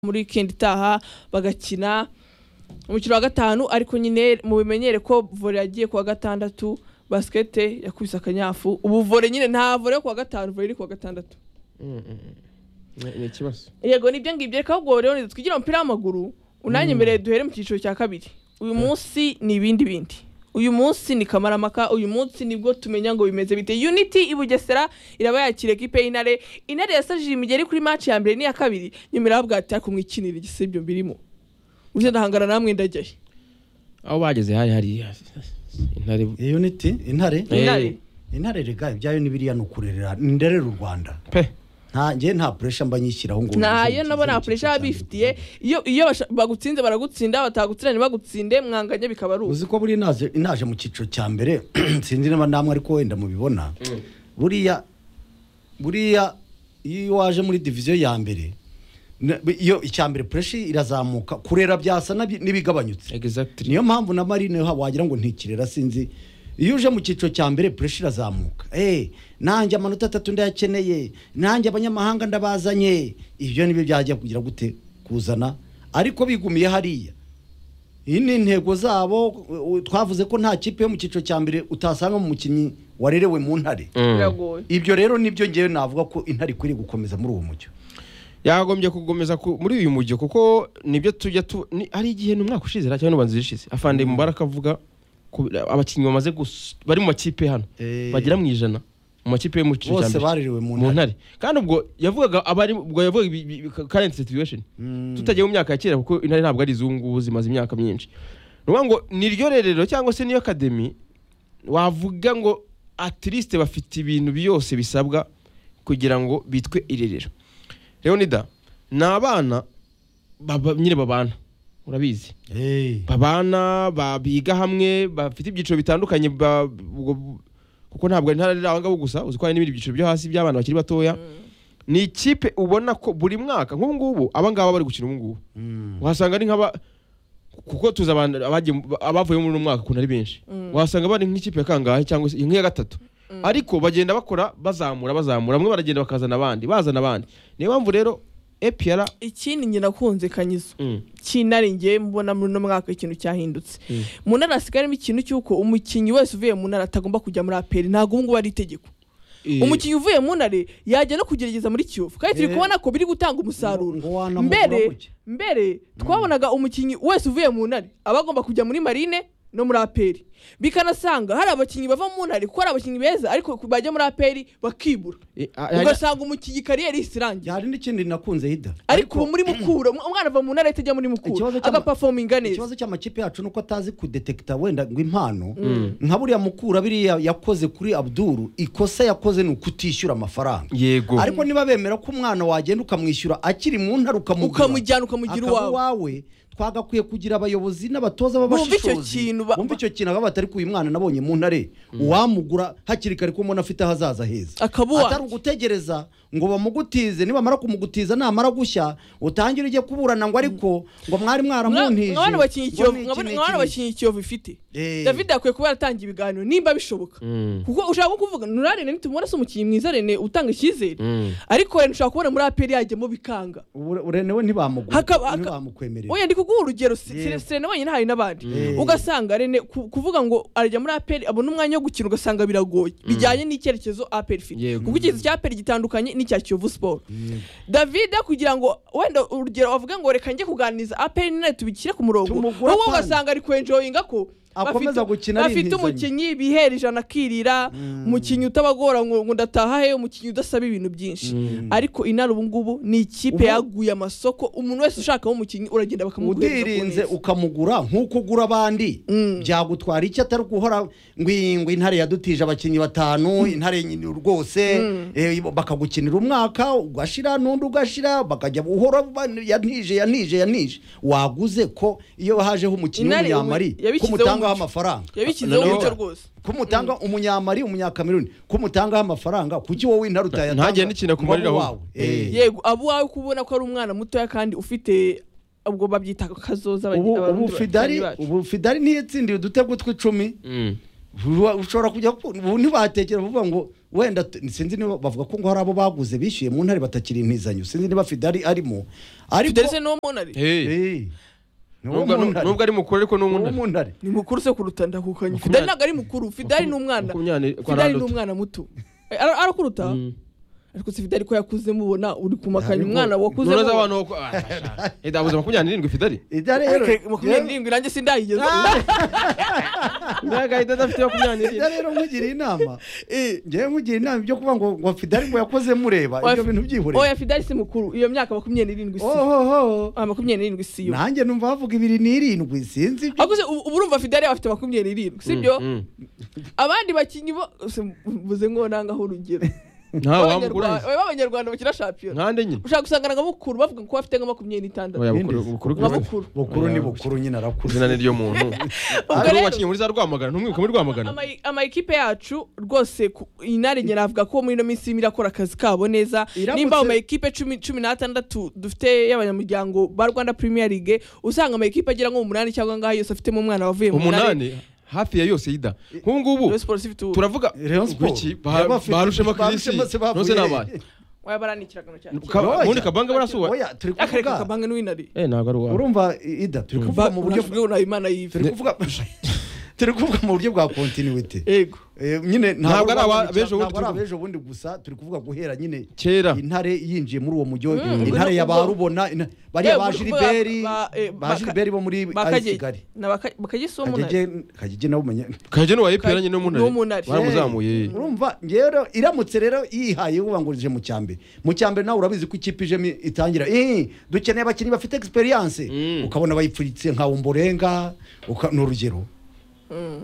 muri weekend itaha bagakina umukino wa gatanu ariko nyine mubimenyere ko vore yagiye ku wa gatandatu basket yakubise akanyafu ubu vore nyine nta vore yo ku wa gatanu vore iri ku wa gatandatu ni ikibazo yego nibyo ngibyo reka ahubwo rero ntitwigire umupira w'amaguru unanyemereye duhere mu cyiciro cya kabiri uyu munsi ni ibindi bindi uyu munsi ni kamaramaka uyu munsi nibwo tumenya ngo bimeze bite unity i bugesera iraba yakira ekipe y'intare intare yasajije imigeri kuri match ya mbere n'iya kabiri nyuma irahabwa ati ariko mwikinira igisebyo mbirimo uburyo ndahangana namwe ndajyayo aho bageze hari hari intare unity intare Eh. intare intare rega ibyayo ni biriya ni ukurerera ni nderera u rwanda pe nta njye nta puresha mba nyishyiraho ngo ntayo nabo nta puresha baba bifitiye iyo iyo basha- bagutsinze baragutsinda batagutsinda ntibagutsinde mwanganye bikaba ari uko uzi ko buriya naje naje mu cyiciro cya mbere sinzi niba namwe ariko wenda mubibona buriya buriya iyo waje muri diviziyo ya mbere na- iyo icya mbere puresha irazamuka kurera byasa n'abi- n'ibigabanyutse exactly niyo mpamvu na marine ha- wagira ngo ntikirera sinzi iyo uje mu cyiciro cya mbere puresha irazamuka Eh, nanjye amanota atatu ndayakeneye nanjye abanyamahanga ndabazanye ibyo nibyo byajya kugira gute kuzana ariko bigumiye hariya iyi ni intego zabo u- u- twavuze ko nta kipe yo mu cyiciro cya mbere utasanga mu mukinnyi warerewe mu ntare biragoye ibyo rero nibyo ngewe navuga ko intare ikwiriye gukomeza muri uwo mucyo yagombye kugomeza ku- muri uyu mujyo kuko nibyo tujya tu ni- hari igihe ni umwaka ushize cyangwa n'ubanza zishize afande mubaraka avuga ku- abakinnyi bamaze gus- bari mu makipe hano Eh. bagera mu ijana mu makipe yo mu cyiciro cya bose mbere barerewe mu mu ntare ntare kandi ubwo yavugaga abari ubwo yavugaga ibi- ibi- current situation Mm. tutagiye mu myaka ya kera kuko intare ntabwo ari izungu zimaze imyaka myinshi ni ukuvuga ngo niryo rerero cyangwa se niyo akademi wavuga ngo at least bafite ibintu byose bisabwa kugira ngo bitwe irerero leonida ni abana baba- nyine babana urabizi Eh, babana ba- biga hamwe bafite ibyiciro bitandukanye ba- ubwo- kuko ntabwo ari intara ari aho ngaho gusa uzi ko hari n'ibindi byiciro byo hasi by'abana bakiri batoya ni ikipe ubona ko buri mwaka nk'ubu ngubu aba ngaba bari gukina ubu ngubu mm. uhasanga ari nk'aba kuko tuzi abantu abagiye mu- abavuye muri uno mwaka ukuntu ari benshi uhasanga bari nk'ikipe ya kangahe cyangwa se nk'iya gatatu ariko bagenda bakora bazamura bazamura bamwe baragenda bakazana abandi bazana abandi niyo mpamvu rero epiyara ikindi njye nakunze kanyizo cy'intare ngiye mbona muri uno mwaka ikintu cyahindutse Mm. mu ntara hasigaramo ikintu cy'uko umukinnyi wese uvuye mu ntara atagomba kujya muri aperi ntabwo ubu ngubu ari itegeko umukinnyi uvuye mu ntare yajya no kugerageza muri kiyovu kandi turi Eh. kubona ko biri gutanga umusaruro Ngo- ngo wanamugura mbere gutya. mbere twabonaga umukinnyi wese uvuye mu ntare aba agomba kujya muri marine no muri aperi bikanasanga hari abakinnyi bava mu ntare kuko hari abakinnyi beza ariko bajya muri aperi bakibura ugasanga umukinnyi kariyeri ihise irangiye hari n'ikindi nakunze hida ariko ubu muri mukura umwana ava mu ntara ahita ajya muri mukura Ikibazo cy'ama- agapafominga neza ikibazo cy'amakipe yacu nuko atazi kudetekita wenda ngo impano nka buriya mukura biriya yakoze kuri abduru ikosa yakoze ni ukutishyura amafaranga yego ariko niba bemera ko umwana wagenda ukamwishyura akiri mu ntara ukamugura ukamujyana ukamugira akaba iwawe twagakwiye kugira abayobozi n'abatoza Bumva icyo b'abashishozi kintu ba- bumva icyo kintu aho batari kuyu mwana nabonye mu ntare uwamugura hakiri kare ko mbona afite ahazaza heza Akaba uwacu. atari ugutegereza ngo bamugutize nibamara kumugutiza namara gushya utangire ujye kuburana ngo ariko ngo mwari mwaramuntije mwana ngo ni iki, ni iki, bakinyikiyovu ni iki. bakinyi ikiyovu ifite Eh. david akwiye kuba yaratanga ibiganiro nimba bishoboka Mm. kuko ushaka kuvuga nura rene nitumubona se umukinnyi mwiza rene utanga icyizere Mm. ariko rene ushobora kubona muri aperi yajyamo bikanga Ubure- urene we ntibamugure Hakaba- haka- ntibamukwemerera oya ndi kuguha urugero si- Yego. si rene wenyine hari n'abandi Mm. ugasanga rene ku- kuvuga ngo arajya muri aperi abona umwanya wo gukina ugasanga biragoye bijyanye n'icyerekezo aperi ifite Yego. kuko icyerekezo cya aperi gitandukanye n'icya kiyovu siporo David kugira ngo wenda urugero avuga ngo reka njye kuganiriza aperi none tubikire ku murongo Tumugura wowe kandi. ugasanga ari kwenjoyinga ko Akomeza bafite- gukina bafite yinizanya. umukinnyi bihera ijana akirira umukinnyi utabagora ngo ngo ndataha he umukinnyi udasaba ibintu byinshi ariko inara ubu ngubu ni ikipe Ubu- yaguye amasoko umuntu wese ushakamo umukinnyi uragenda bakamuguhereza ku udirinze neza. ukamugura nk'uko ugura abandi byagutwara icyo atari guhora ngwingwi intare yadutije abakinnyi batanu intare nyine rwose eh, bakagukinira umwaka ugashira n'undi ugashira bakajya uhora ba- yanije yanije yanije waguze ko iyo hajeho umukinnyi Intare w'umunyamari ubu- yabishyizeho kumutangaho umuco. amafaranga yabishyizeho Noneho- umuco rwose kumutanga umunyamari umunyakameruni kumutangaho amafaranga kuki wowe intare utayatanga ntagende ikintu ku babo akumariraho. wawe Eh. yego abo wawe kubona ko ari umwana mutoya kandi ufite ubwo babyita kazoza ubu abarundi ubu bakinnyi fidari bacu. ubu fidari niyo yatsindiye udutego tw'icumi Mm. Uba- ushobora kujya ku- ubu ntibatekera bavuga ngo wenda t- sinzi niba bavuga ko ngo hari abo baguze bishyuye mu ntare batakiri intizanyo sinzi niba fidari arimo ariko tuderese n'uwo munari Hey. Eh, ni uwo Nubwo mu nu- ntare. nubwo ari mukuru ariko ni Ni uwo umwana. mu ntare ni mukuru se kuruta ndakukanye fidari ntabwo ari mukuru fidari ni umwana Makumyabiri kwa fidari ni Randutu. umwana muto Eh, ara- arakuruta Mm. ariko si fidari ko yakuze mubona uri kumakanya Ntabwo- umwana wakuze Ntunoza abantu bako- ah, shaka. Eh, dabuze makumyabiri n'irindwi fidari Ida rero makumyabiri n'irindwi nanjye sindayigeze Ntago ahita adafite makumyabiri Ida n'irindwi rero nkugira inama Eh, ngewe nkugira inama ibyo kuvuga ngo ngo fidari ngo yakoze mureba ibyo bintu byihureye oya fidari si mukuru iyo myaka makumyabiri n'irindwi si yo ohoho Ah, makumyabiri n'irindwi si yo nanjye numva bavuga ibiri n'irindwi sinzi ibyo ahubwo se ubu ubu urumva fidari yaba afite makumyabiri n'irindwi sibyo Mm, abandi bakinnyi bo se mvuze ngo nangaho urugero nta wamukuru Abanyarwanda- oya, b'abanyarwanda bakina shampiyona ntande nyine ushaka gusanga na mukuru bavuga ko bafite nka makumyabiri n'itandatu Oya, Ibindi- bukuru- bukuru- nka mukuru bukuru ni bukuru nyine arakuze izina ni ryo muntu Ubwo ubwo rero- wakinnye muri za rwamagana ntumwibuke muri rwamagana ama- ama ekipe yacu rwose ku- inare njye navuga ko muri ino minsi irimo irakora akazi kabo neza Iramutse- nimba ama ekipe cumi cumi n'atandatu dufite y'abanyamuryango ba rwanda premier league usanga ama ekipe agera nko mu munani cyangwa ngaho yose afitemo umwana wavuye mu munani umunani hafi ya yose yida nk'ubu ngubu Rayon Sports ifite ubu turavuga Rayon Sport. iki Ba- Yabafite- barushema kirisi barushema se bavuye. nose nabaye wabarani ikiragano cyanjye Ka- Oya. ubundi kabanga barasuwe oya turi akareka kuvuga kabange n'uw'inari eh ntabwo ari uwawe urumva I- ida turi kuvuga Va- mu buryo urashwe nawe imana turi yive kuvuga turi kuvuga mu buryo bwa kontinuwiti yego nyine Ntabwo ari aba- rwanda- b'ejo bundi ntabwo ari turi- abejo bundi gusa turi kuvuga guhera nyine kera intare yinjiye muri uwo mujyi wa- Mm. intare ya ba Ubwo- rubona ina- bariya Eh, ba ubwo- jiriberi ba- eh, ba ba- jiriberi bo muri ari kigali bakagisa uwo munari kagege kagege nawe umenya kageni wa epera nyine Ni n'umunani umunani. baramuzamuye urumva ngero iramutse rero yihaye uvuga ngo uje mu cyambere mu cyambere nawe urabizi ko ikipe ijemo itangira "Eh, dukeneye abakinnyi bafite experience Mm. ukabona bayipfuritse nka umborenga uka- ni urugero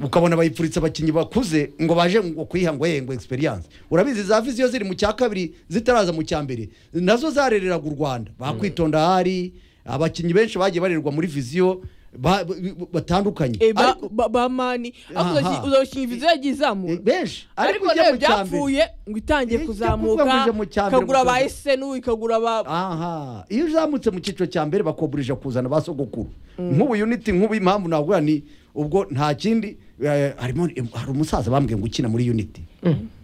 ukabona bayipfuritse abakinnyi bakuze ngo baje ngo kuyiha ngo "Eh, ngo experience urabizi za vizi iyo ziri mu cya kabiri zitaraza mu cyambere nazo zarereraga u rwanda bakwitonda hari abakinnyi benshi bagiye barererwa muri viziyo ba- ba- batandukanye Eh, ba- Ariko- ba- bamani Aha. ariko uzakinyi viziyo yagiye izamura eh, benshi ariko ujya rero mu cyambere- byapfuye ngo itangiye Ijya kuzamuka kuvuga ngo ije mu cya mbere ikagura gusa. ba esenu ikagura ba aha iyo uzamutse mu cyiciro cya mbere bakoburije kuzana ba sogokuru nk'ubu uniti nk'ubu impamvu nagura ni ubwo nta kindi eh, harimo hari umusaza bambwiye ngo ukina muri uniti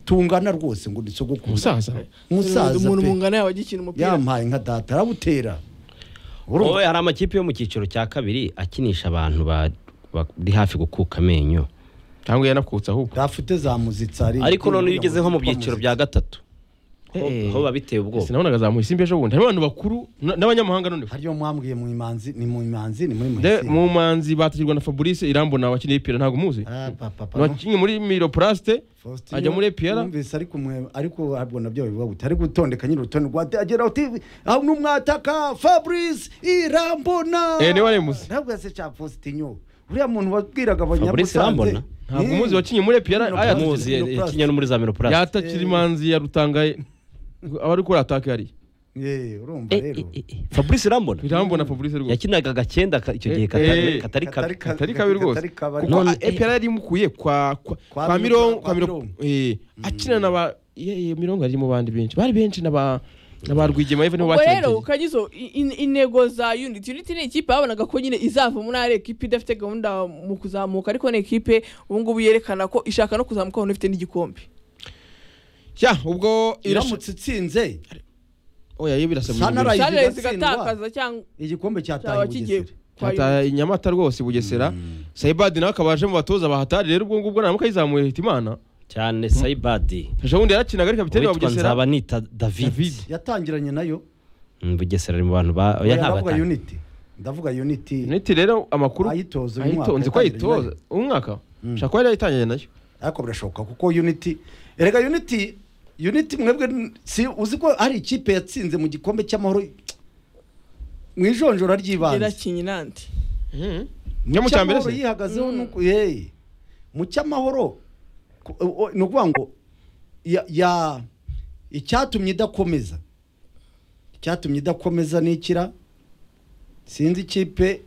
tungana rwose ngo ni sogokuru umusaza umusaza umuntu pe mungana yawe agikina umupira yampaye nka data arabutera wowe urumva hari amakipe yo mu cyiciro cya kabiri akinisha abantu ba- bari hafi gukuka amenyo cyangwa yanakutse ahubwo dafite za muzitsa ari- ariko none iyo ugeze nko mu byiciro bya gatatu ho- Eh. ho biba biteye Ese ubwoba nabonaga zamuye simbi ejo bundi harimo abantu bakuru na- n'abanyamahanga none hariyo mwambwiye mu imanzi ni mu imanzi ni muri De- muhisi mu manzi batagirwa na fabrice irambona wakiniye epera ntabwo umuzi Ah, papa, papa, no. wakinnye muri miroplaste Faustin ajya muri epera numvise ariko mwe ariko abwo nabyo bivuga gute ari gutondeka nyiri urutonde rwa agera uti aho numwataka Fabrice Irambona Eh, niwe waremuze. ntabwo yase cha Faustinyo uriya muntu wabwiraga Fabrice Irambona? abanyamusanze ntabwo umuzi wakinnye muri epera Miro aya Plus. muzi yakinnye no muri za miropurasi yatakira imanzi yarutangaye aba ari gukora ataka yari eh urumva rero fabrice irambona irambona fabrice rwose yakinaga agakenda ka- icyo gihe Eh, eh. katari katari kabi Katari- katari kabi rwose Katari kabi ariko- kuko None- epera yari imukuye kwa kwa Kwa kwa Mirongo- mirongo kwa kwa mirongo Mirongo. eh akina na ba ye- ye, mirongo yari mu bandi benshi bari benshi na ba na ba rwigema even ubwo rero bakina kanyizo i- in- intego za unity unity ni ikipe babonaga ko nyine izava muri ari ekipe idafite gahunda mu kuzamuka ariko ni ekipe ubu ngubu yerekana ko ishaka no kuzamuka ahantu ifite n'igikombe ya ubwo irasha iramutse itsinze oya yo birasa Sana mu Rayi- sanere igatsindwa. zigatakaza cyangwa igikombe cyataye cyaba kigiye Bugesera kwa hata inyamata rwose bugesera saibadi nawe akaba aje mu batoza bahatari rero ubwo ngubwo naramuka yizamuye hita imana cyane sayibadi ejo bundi yarakinaga ari kapiteni wa uwitwa bugesera nzabanita david David. yatangiranye nayo Mm, bugesera ari mu bantu ba oya Oya, ndavuga ntabata unity ndavuga unity neti rero amakuru ayitoza uyu mwaka ayitonze ko yatangiranye ayitoza nayo. uyu mwaka shaka ko yari yayitangiye nayo ariko birashoboka kuko unity erega unity unity mwebwe n- si uzi ko hari ikipe yatsinze mu gikombe cy'amahoro mu ijonjora ry'ibanze irakinye inanti njya mu cya mbere Cy'amahoro se yihagazeho Mm. nuko hey mu cy'amahoro ku- o- o- ni ukuvuga ngo ya- ya icyatumye idakomeza icyatumye idakomeza n'ikira sinzi ikipe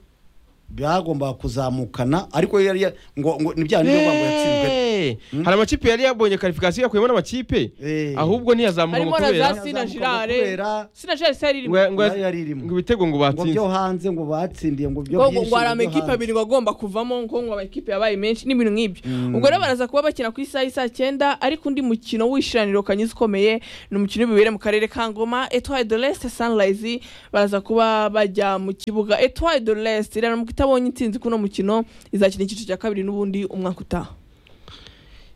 byagombaga kuzamukana ariko yari ya- ngo ngo ni bya bindi ngo yatsinzwe Eh, hari amakipe yari yabonye qualification yakuyemo n'amakipe Eh. ahubwo ntiyazamura harimo ngo na kubera za sina girare kubera- sina girare sari irimo ngo- ngo- nayo yari irimo. ngo ibitego ngo ngo batsinze byo hanze ngo batsindiye ngo byo ngo ngo byinshi ngo hari ngo byo amakipe hanze. abiri ngo agomba kuvamo ngo ngo amakipe yabaye menshi n'ibintu nk'ibyo ubwo rero baraza kuba bakina ku isaha y'i saa cyenda ariko undi mukino w'ishiraniro kanyuze ukomeye ni umukino w'ibibere mu karere ka ngoma etoile de l'est sunrise baraza kuba bajya mu kibuga etoile de l'est iraramuka itabonye intsinzi kuri uno mukino izakina icyiciro cya kabiri n'ubundi umwaka utaha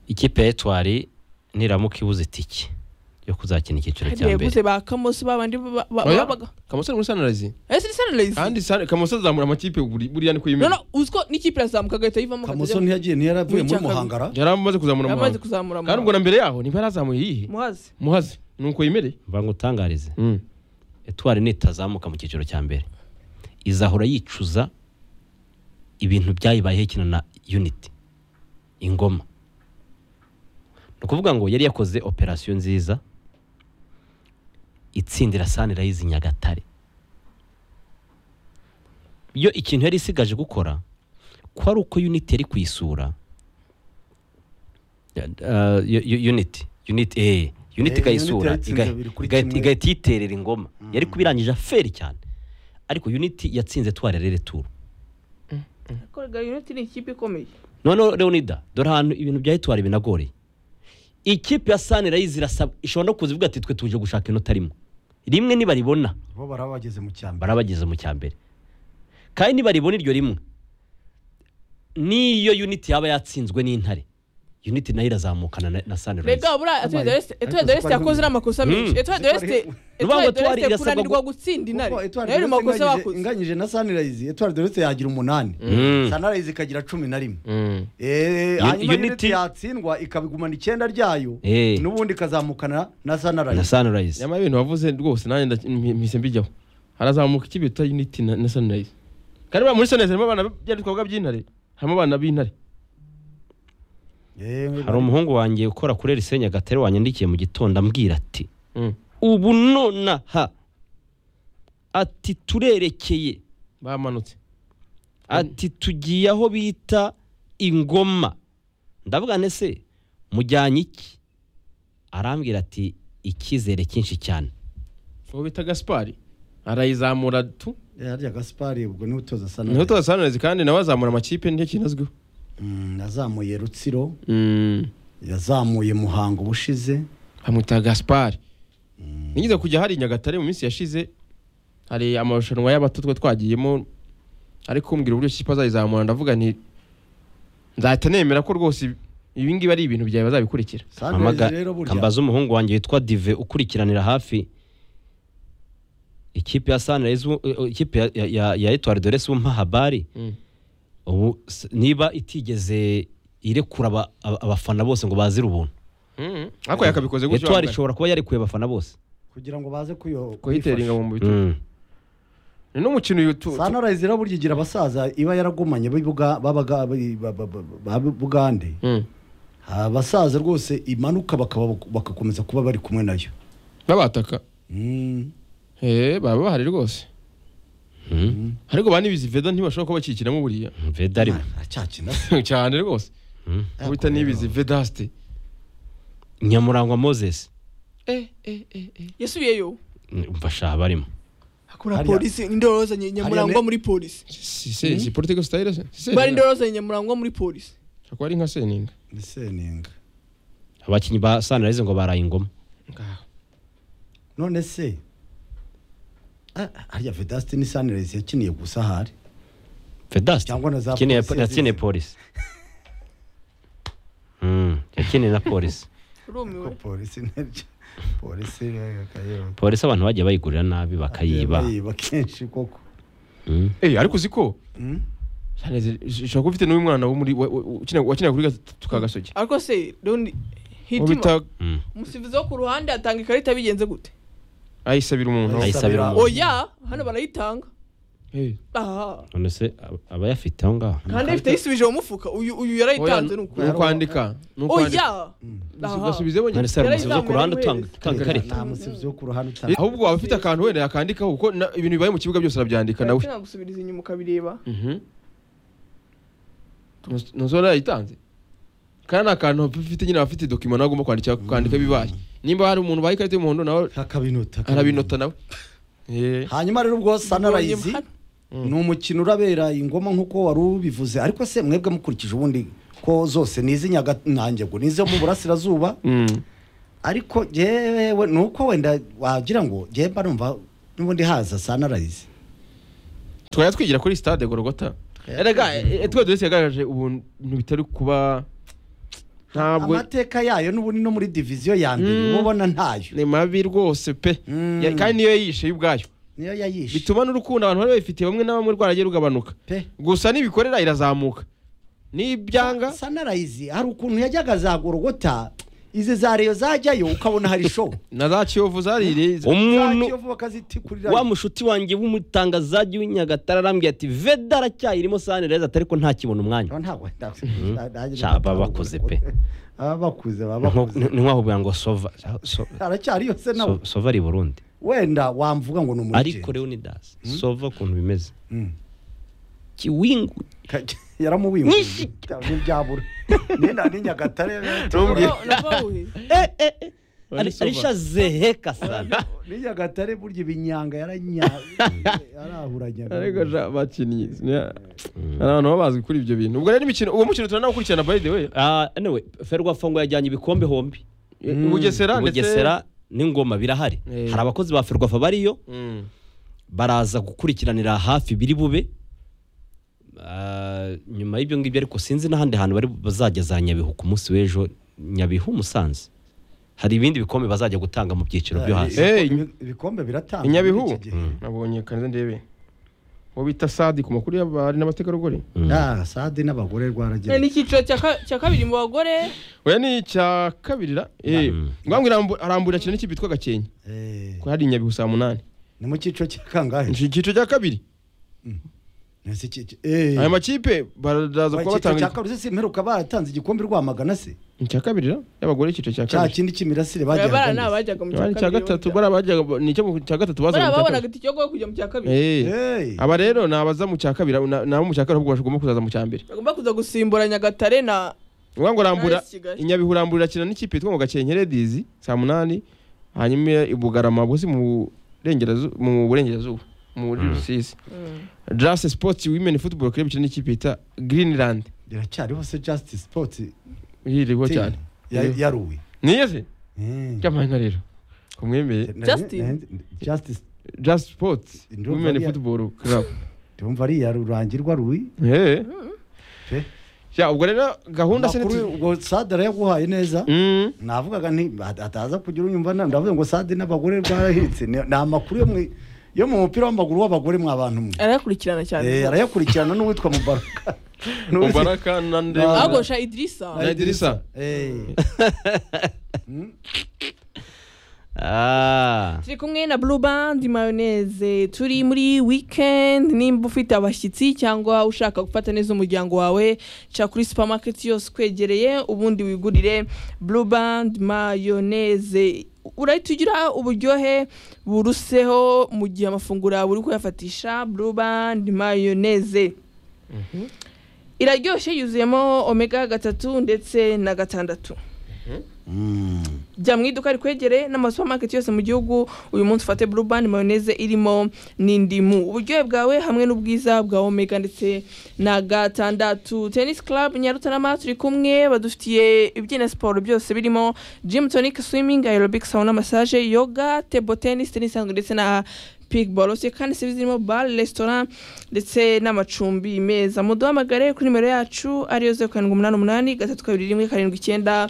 ikipe ya etwari niramuka ibuze itike yo kuzakina icyiciro cya hariya yaguze mbere ba kamoso babandi ba- ba- Oya, babaga Kamoso ari muri Sunrise ese ni sunrise kandi Sun- Kamoso azamura amakipe buri- buriya no no ni kuyimena uziko n'ikipe irazamuka agahita yivamo kamoso akajya- ntiyagiye ntiyaravuye muri Muri cya muhangara yari amaze kuzamura yamaze umuhango kuzamura kandi ubwo na mbere yaho niba yarazamuye yihe muhazi muhazi ni uko yemereye mva ngo utangarize Mm. etwari nitazamuka mu cyiciro cya mbere izahora yicuza ibintu byayibayeho ikina na unity ingoma ni ukuvuga ngo yari yakoze operasiyo nziza itsindira sanirayizi nyagatare yo ikintu yari isigaje gukora ko ari uko unity yari kuyisura Ya- ah, yo- yo- unity unity eh unity Eh, ikayisura Unity yatsinze iga- babiri kuri igahita- kimwe. igahita yiterera ingoma yari kubirangije aferi cyane ariko unity yatsinze twarere returu korega unit ni ikipe ikomeye noneho leonida dore ahantu ibintu bya etwari binagoreye ikipe ya sanirayizi irasaba ishobora no kuza ivuga ati twe tuje gushaka inota rimwe rimwe nibaribona bo baraba bageze mu cyambere barabageze mu cya mbere kandi nibaribona iryo rimwe n'iyo unity yaba yatsinzwe n'intare unity nayo irazamukana na- na sanirayizi rega buriya Amaye. etuwari de l'est yakoze n'amakosa menshi Mm. etuwari de l'est Nubango etuwari de Etoile l'est irasabwa kunanirwa gu- gutsinda kuko intare Etoile nayo ni de Leste makosa inganyije- bakoze inganyije na sanirayizi etwari dorese yagira umunani Mm. sanirayizi ikagira cumi na rimwe Mm. Eh, Uni- hanyuma Unity- unity yatsindwa ikabigumana icyenda ryayo Eh. n'ubundi ikazamukana na na sanirayizi sanirayizi nyamara ibintu wavuze rwose nanjye nda- mpi- mpise mbijyaho harazamuka ikipe bita unity na na sunrise kandi buriya muri sunrise harimo abana bya twavuga by'intare harimo abana b'intare hari umuhungu wanjye ukora kuri rise nyagatare wanyandikiye mu gitondo ambwira ati Mm. ubu nonaha ati turerekeye bamanutse ati tugiye aho bita ingoma ndavuga nti ese mujyanye iki arambwira ati icyizere cyinshi cyane uwo bita gaspari arayizamura tu harya gasipari ubwo niwe utoza niho sanirayizi tuza sunrise kandi nawe azamura amakipe nicyo kintu azwiho Mm, yazamuye rutsiro Mm. yazamuye muhango ubushize bamwita gaspari nigeze kujya hari i nyagatare mu minsi yashize hari amarushanwa y'abato twe twagiyemo ari kumbwira uburyo kipe azayizamura ndavuga nti nzahita nemera ko rwose ibi ngibi ari ibintu byawe bazabikurikira Mpamaga- sanirayizi rero burya kambaza umuhungu wanjye witwa dive ukurikiranira hafi ikipe ya sanirayizi u- u- ikipe ya- ya- ya- ya etwari de resi w'umpahabari Mm. ubu s- niba itigeze irekura aba- aba- abafana bose ngo bazire ubuntu Mm. ariko yakabikoze gutyo etwari wambaye. ishobora kuba yarekuye abafana bose kugira ngo baze kuyo kuhitera ingabo mu bitugu Mm. ni n'umukino uyu tu- tu- sanirayizi rero burya igira abasaza iba yaragumanye b'ibuga- babaga- bi- ba- ba- ba- ba bugande Mm. abasaza rwose imanuka bakaba bagakomeza kuba bari kumwe nayo babataka Mm. Eh, baba bahari rwose Mm. ariko ba n'ibizi veda ntibashobora kuba bakikiramo buriya veda rimwe aracyakina cyane rwose Mm. uwo bita n'ibizi vedasite nyamurangwa moses yasubiyeyo umva shaha barimo hakura Hariya- polisi indoro zanye nyamurangwa Hariya- muri polisi si se si politiko sitayire se si se bari indoro zanye nyamurangwa muri polisi Shobora kuba ari nka seninga ni seninga abakinnyi ba sanirayizi ngo baraye ingoma ngaho none se ah, harya vedasite ni sanirayizi yakiniye gusa ahari vedasite cyangwa na za Yakiniye- polisi yakiniye yazize. polisi Mm, yakiniye na polisi urumiwe ko polisi nabyo polisi eh, kayo- polisi abantu bagiye bayigurira nabi bakayiba bayiba kenshi koko Mm. eh ariko uzi ko Mm? ushobora kuba ufite n'uyu mwana wo muri wa- wa- ukina- wakinira kuri gatatu ka gasogi ariko se don't uwo hitima bita Mm. umusifuzi wo ku ruhande atanga ikarita bigenze gute ayisabira umuntu Ayisabira Ayisabira- umuntu. oya hano barayitanga Eh, aha none se ab- abayafite aho ngaho kandi ifite yisubije mu mufuka uyu uyu oya, yarayitanze ni nuko ukwandika ni oya ukwandika aha ugasubize none se hari Yari umusifuzi wo ku ruhande izamuye utanga utanga ikarita nta musifuzi wo ku ruhande utanga ahubwo waba ufite akantu wenda yakandikaho kuko na- ibintu bibaye mu kibuga byose arabyandika nawe Ndetse nagusubiriza inyuma ukabireba Mhm. Ntuzi- ntuzi wari yayitanze kandi ni akantu ufite nyine abafite dokima nawe agomba kwandika kwandika ibibaye nimba hari umuntu ubaye ikarita y'umuhondo nawe akabinota arabinota nawe Eh, hanyuma rero ubwo sanarayizi Mbonye ni umukino urabera ingoma nk'uko wari ubivuze ariko se mwebwe mukurikije ubundi ko zose ni iz'inyagantango ni izo mu burasirazuba mm. ariko yewe ni uko wenda wagira ngo njyewe mba numva n'ubundi haza sanarayizi twari twigira kuri stade gorogota erega eh, eh, twe dore yagaragaje ubuntu bitari kuba ntabwo amateka yayo n'ubundi no muri diviziyo ya mbere Mm. uba ubona ntayo ni mabi rwose pe Mm. Ya- kandi niyo yishe y'ubwayo niyo yayishe bituma n'urukundo abantu bari babifitiye bamwe na bamwe rwaragiye rugabanuka pe gusa nibikorera irazamuka nibyanga sanarayizi hari ukuntu yajyaga za gorogota izi za reyo zajyayo ukabona hari show na za kiyovu zarire umuntu Za Kiyovu bakazitikurira wa mushuti wanjye w'umutangazaji w'inyagatare arambwiye ati veda aracyayirimo sani reza atari ko ntakibona umwanya Aba ntabwo Sha, baba bakuze pe. baba bakuze baba Nko- bakuze ni- ni wahubuye ngo sova so- aracyari yose nawe so- sova ari i burundi wenda wamvuga ngo ni ariko umurigeni rero ni dasi sova ukuntu bimeze Mm. kiwingu yaramuwimbuye Nyinshi. ntibyabura nina n'inyagatare Ntumbwire. Eh, eh, eh. Wari Ari- sova. arisha zeheka sana n'inyagatare burya ibinyanga yaranya yarahuranyaga ariko ja bakinnyi hari abantu baba bazwi kuri ibyo bintu ubwo rero imikino uwo mukino turanawukurikirana by the way Ah, anyway ferwafongo yajyanye ibikombe hombi u bugesera ndetse bugesera n'ingoma birahari Eh. hari abakozi ba ferwafa bariyo Mm. baraza gukurikiranira hafi biri bube Ah, nyuma y'ibyo ngibyo ariko sinzi n'ahandi hantu bari bazajya za nyabihu ku munsi w'ejo nyabihu musanze hari ibindi bikombe bazajya gutanga mu byiciro byo hasi Eh, ibikombe biratanga i Nyabihu muri iki gihe. nabonye kanze ndebe uwo bita sadi ku makuru y'abari n'abategarugori Mm. Ah, sadi n'abagore rwaragira ni icyiciro cya ka- cya kabiri mu bagore oya ni icya kabiri ra eh Mm. ngambwe irambu- aramburira ikintu n'ikipe yitwa gakenke Eh, ko hari inyabihu saa munani ni mu cyiciro cya kangahe Iki- icyiciro cya kabiri Nasi iki- eh. aya makipe baraza Wa kuba icyiciro cya batanga kabiri se imperuka baratanze igikombe rwamagana se icya kabiri ra y'abagore icyiciro cya cya kabiri kindi cy'imirasire bari bagiye n'abajyaga mu Abari cya icya kabiri gatatu bari abajyaga ni icyo mu cya gatatu bari bazaga mu cya ababonaga kabiri. itike yo kujya mu cya kabiri Eh. Hey. aba rero ni abaza mu cya kabiri na- nabo mu cya kabiri ahubwo bagomba kuzaza mu cya mbere bagomba kuza gusimbura nyagatare na uvuga ngo rambura Nice, Kigali. inyabihu rambura akina n'ikipe yitwa ngo gakenke ladies saa munani hanyuma i bugarama busi mu burengerazuba mu burengerazuba mu rusizi jase sports women football club ikina n'ikipe yita greenland biracyariho se justice sports iririho team cyane ya- Eh. yaruwe niyo se Mm. cyamahanga rero kumwemeye Na- Justin. na- justice jase sports Ndumva women ari- football club ndumva ari iya rurangirwa ruwi Eh. Pe. Ya, ubwo rero gahunda se Amakuru ntitu- ubwo sade arayaguhaye neza Mm. navugaga nti hat- hataza kugira unyumva na- ndavuga ngo sade n'abagore rwarahitse ni ni amakuru yo mu yo mu mupira w'amaguru w'abagore mwabantu mwe arakurikirana Eh, cyane arayakurikirana n'uwitwa mubaraka N'uwitwa- mubaraka na Ah. ndeba agosha idirisa Na Idirisa. Eh. Ah. turi kumwe na blue band mayoneze turi muri weekend nimba ufite abashyitsi cyangwa ushaka gufata neza umuryango wawe ca kuri supermarket yose ukwegereye ubundi wigurire blue band mayoneze urahita ugira uburyohe buruseho mu gihe amafunguro yawe uri kuyafatisha blue band mayoneze iraryoshye yuzuyemo omega gatatu ndetse na gatandatu Mm. jya mu iduka rikwegere n'amasupamaketi yose mu gihugu uyu munsi ufate burubani mayoneze irimo n'indimu uburyohe bwawe hamwe n'ubwiza bwa omega ndetse na gatandatu tenisi club nyarutarama turi kumwe badufitiye ibyina siporo byose birimo gym tonic swimming aerobic sauna massage yoga table tennis tennis isanzwe ndetse na pikiboro se kandi serivisi zirimo bare resitora ndetse n'amacumbi meza muduhamagare kuri nimero yacu ariyo zeru karindwi umunani umunani gatatu kabiri rimwe karindwi icyenda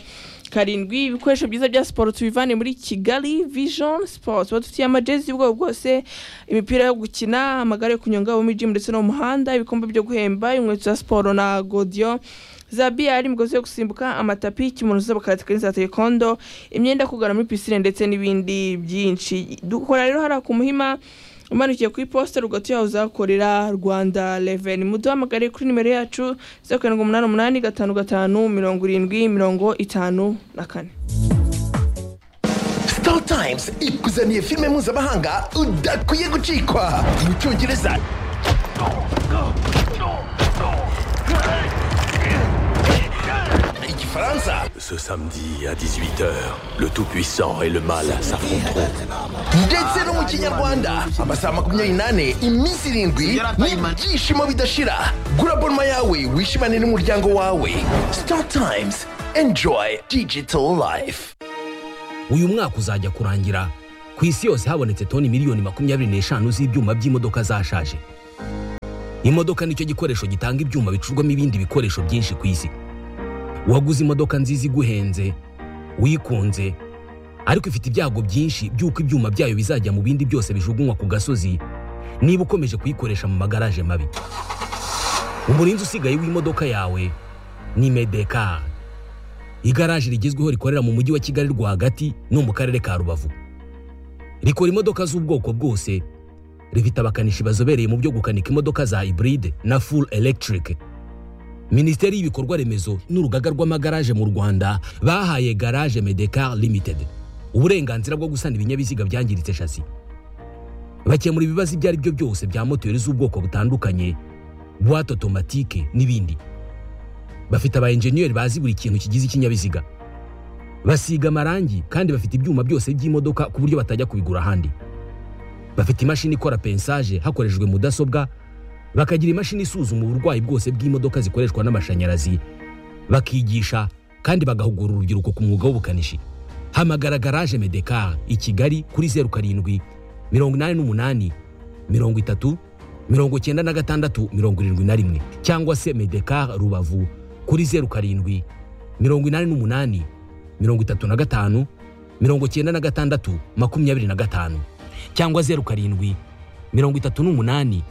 karindwi ibikoresho byiza bya siporo tubivane muri kigali vision sports badufitiye amajezi y'ubwoko bwose imipira yo gukina amagare yo kunyonga abo muri gym ndetse no mu muhanda ibikombe byo guhemba inkweto za siporo na godiyo za biyari imigozi yo gusimbuka amatapi ikimuntu za karate za tekondo imyenda yo kugana muri pisine ndetse n'ibindi byinshi dukora rero hariya ku muhima umanukiye ku iposita rugati yawe uzakorera rwanda reveni muduhamagare kuri nimero yacu zeru karindwi umunani umunani gatanu gatanu mirongo irindwi mirongo itanu na kane Star Times ikuzaniye filime mpuzamahanga udakwiye gucikwa mu cyongereza igifite Igifaransa Ce samedi à 18h, le Tout-Puissant et le Mal s'affronteront. ndetse no mu kinyarwanda amasaha makumyabiri n'ane iminsi irindwi n'ibyishimo bidashira gura bonma yawe wishimane n'umuryango wawe star times enjoy digital life uyu mwaka uzajya kurangira ku isi yose habonetse toni miliyoni makumyabiri n'eshanu z'ibyuma by'imodoka zashaje imodoka nicyo gikoresho gitanga ibyuma bicurwamo ibindi bikoresho byinshi ku isi waguze imodoka nziza iguhenze wikunze ariko ifite ibyago byinshi by'uko ibyuma byayo bizajya mu bindi byose bijugunywa ku gasozi niba ukomeje kuyikoresha mu magaraje mabi umurinzi usigaye w'imodoka yawe ni medekari igaraje rigezweho rikorera mu mujyi wa kigali rwagati no mu karere ka rubavu rikora imodoka z'ubwoko bwose rifite abakanishi bazobereye mu byo gukanika imodoka za iburide na full electric minisiteri y'ibikorwa remezo n'urugaga rw'amagaraje mu rwanda bahaye garage medekar limited uburenganzira bwo gusana ibinyabiziga byangiritse shasi bakemura ibibazo ibyo ari byo byose bya moteri z'ubwoko butandukanye buwate otomatike n'ibindi bafite aba enjeniyeri bazi buri kintu kigize ikinyabiziga basiga amarangi kandi bafite ibyuma byose by'imodoka ku buryo batajya kubigura ahandi bafite imashini ikora pensaje hakoreshejwe mudasobwa bakagira imashini isuzuma uburwayi bwose bw'imodoka zikoreshwa n'amashanyarazi bakigisha kandi bagahugura urubyiruko ku mwuga w'ubukanishi hamagara garaje medekar i kigali kuri zeru karindwi mirongo inani n'umunani mirongo itatu mirongo icyenda na gatandatu mirongo irindwi na rimwe cyangwa se medekar rubavu kuri zeru karindwi mirongo inani n'umunani mirongo itatu na gatanu mirongo icyenda na gatandatu makumyabiri na gatanu cyangwa zeru karindwi mirongo itatu n'umunani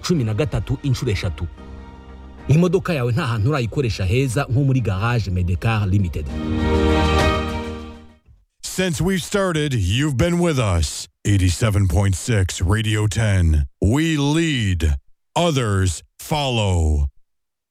cumi na gatatu inshuro eshatu imodoka yawe nta hantu urayikoresha heza nko muri garage medekar limited Since we've started, you've been with us. 87.6 Radio 10. We lead, others follow.